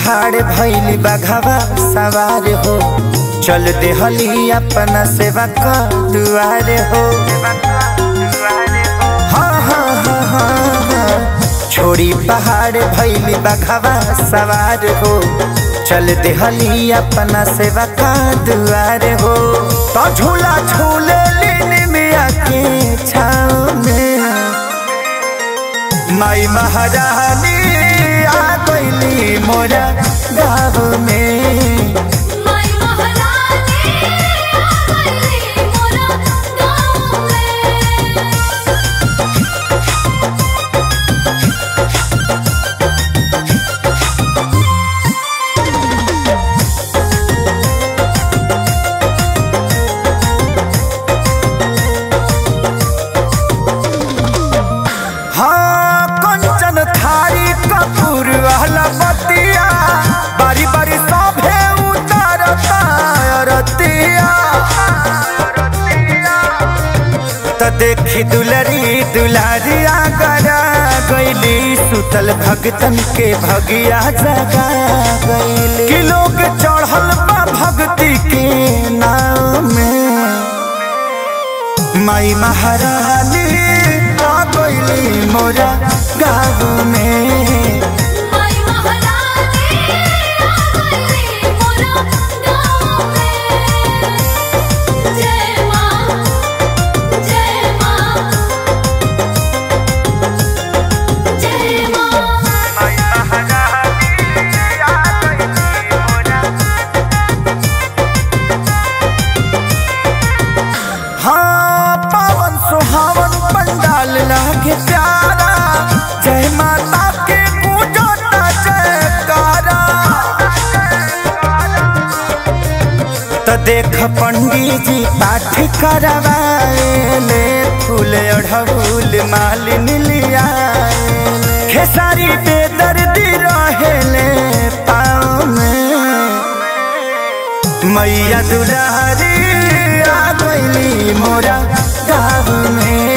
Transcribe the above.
पहाड़ भैली बघवा सवार हो चल देहली अपना सेवा का दुआर हो हाँ हाँ हाँ हाँ हाँ छोड़ी पहाड़ भैली बघवा सवार हो चल देहली अपना सेवा का दुआर हो तो झूला झूले लेने में आके छाव में माई महारानी आ गईली मोरा गाँव में माई महारानी आ गईली मोरा गाँव में हाँ कंचन थारी कपूर वाला बतिया बारी बारी सभे उतारता रतिया त देखी दुलरी दुलारिया गरा गईली सुतल भगतन के भगिया जगा गईली कि लोग चढ़ल बा भक्ति के नाम में माई महारानी आ गईली मोरा गाँव में माई महारानी आ गईली मोरा गाँव में जय माँ जय माँ जय माँ हाँ पावन सुहावन पंडाल लागे प्यारा जय माता के पूजता जयकारा त देख पंडित जी पाठ करवाएले फूल अढ़ऊल मालिन लिया खेसारी बेदर्दी रहेले पाँव में मैया दुलारी आ गईली मोरा गाँव में